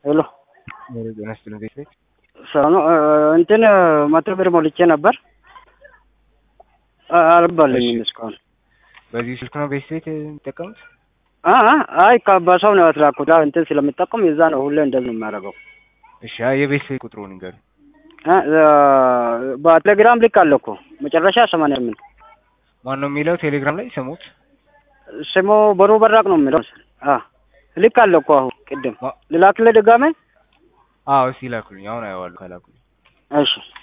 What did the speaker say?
ሄሎ ጤና ይስጥልኝ ቤት ቤት ሰላም ነው። እንትን መቶ ብር ሞልቼ ነበር አ- አልገባልኝም እስካሁን። በዚህ ስልክ ነው ቤት ቤት የሚጠቀሙት? አ- አ- አይ ከ- በሰው ነው ያስላኩት። አዎ እንትን ስለምጠቀም የዛ ነው ሁሌ እንደዚህ ነው የሚያደርገው። እሺ አይ የቤት ቤት ቁጥሩን ንገሩ። አ- አ- በቴሌግራም ልክ አለ እኮ መጨረሻ ሰማንያ ስምንት ማን ነው የሚለው ቴሌግራም ላይ ስሙት። ስሙ በሩ በራቅ ነው የሚለው አ ልክ አለ እኮ አሁን ቅድም ማ- ልላክልህ ድጋሜ? አዎ እስኪ ላኩልኝ። አሁን አየዋለሁ ካላኩልኝ እሺ